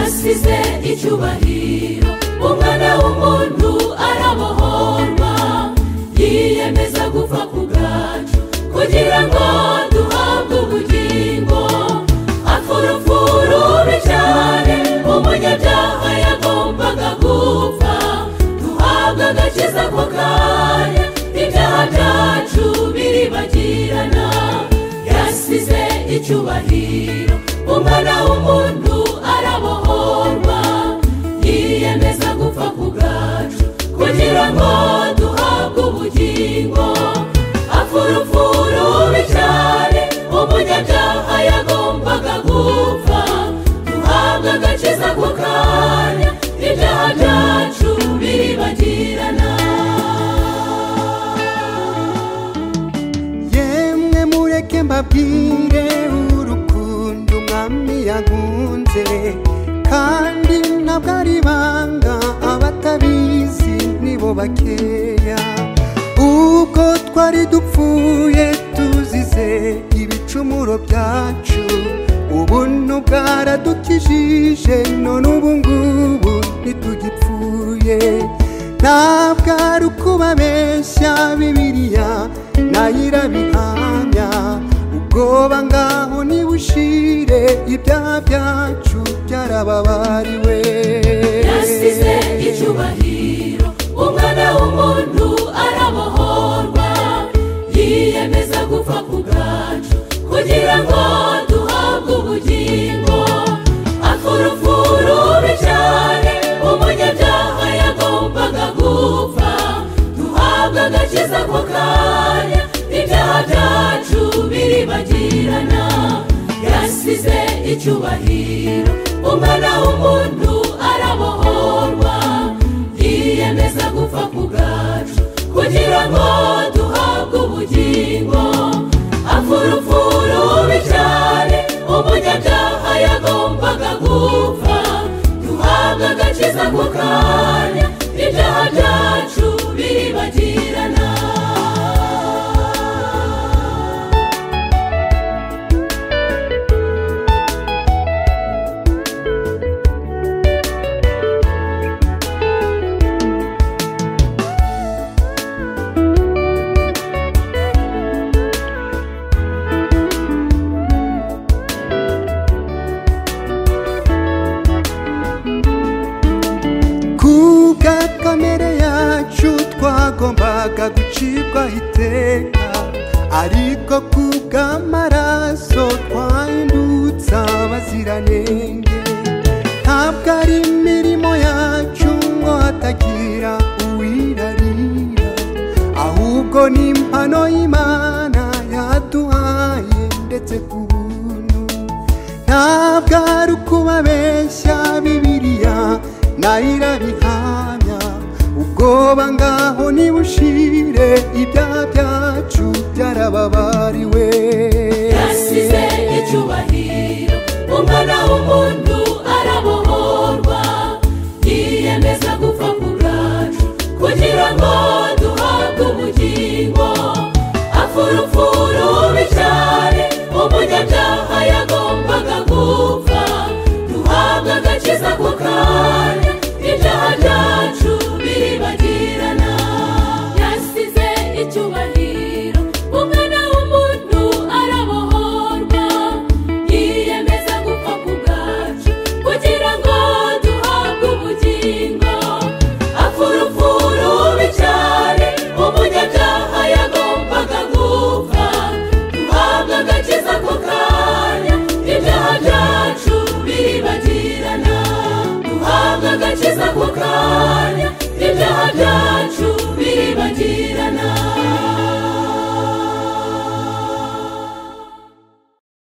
agize icyubahiro umwana w'umuntu arabohorwa yiyemeza gupfa ku bwacu kugira ngo duhabwe ubugingo afurufuru rubi cyane umunyabyaha yagombaga gupfa duhabwe agakiza ako kanya ibyaha byacu biribagirana yasize icyubahiro umwana w'umuntu arabohorwa yiyemeza gupfa ku bwacu kugira ngo duhabwe ubugingo afurufuru rubi cyane umunyabyaha yagombaga gupfa duhabwe agakiza ako kanya ibyaha byacu biribagirana yemwe mureke mbabwire urukundo umwami yagunze kandi ntabwo ari ibanga abatabizi nibo bakeya ubwo twari dupfuye tuzize ibicumuro byacu ubu bwaradukijije none ubu ngubu ntitugipfuye ntabwo ari ukubabeshya bibiliya nayo irabihamya ubwoba ngaho nibushire ibyaha byacu byarababariwe yasize icyubahiro umwana w'umuntu arabohorwa yiyemeza gupfa ku bwacu kugira ngo duhabwe ubugingo afurufuru rubi cyane umunyabyaha yagombaga gupfa duhabwe agakiza ako kanya ibyaha byacu biribagirana yasize icyubahiro umwana w'umuntu arabohorwa yiyemeza gupfa ku bwacu kugira ngo duhabwe ubugingo afurufuru rubi cyane umunyabyaha yagombaga gupfa duhabwe agakiza ako kanya ibyaha byacu biribagirana kubwa kamere yacu twagombaga gucibwa iteka ariko kubw'amaraso twahindutse abaziranenge ntabwo ari imirimo yacu ngo hatagira uwirarira ahubwo ni impano y'imana yaduhaye ndetse ku buntu ntabwo ari ukubabeshya bibiliya nayo irabihamya ubwoba ngaho nibushire ibyaha byacu byarababariwe yasize icyubahiro umwana w'umuntu arabohorwa yiyemeza gupfa ku bwacu kugira ngo duhabwe ubugingo afurufuru rubi cyane umunyabyaha yagombaga gupfa duhabwe agakiza ako kanya ibyaha byacu biribagirana yasize icyubahiro umwana w'umuntu arabohorwa yiyemeza gupfa ku bwacu kugira ngo duhabwe ubugingo afurufuru rubi cyane umunyabyaha yagombaga gupfa duhabwe agakiza ako kanya ibyaha byacu biribagirana duhabwe agakiza ako kanya ibyaha byacu biribagirana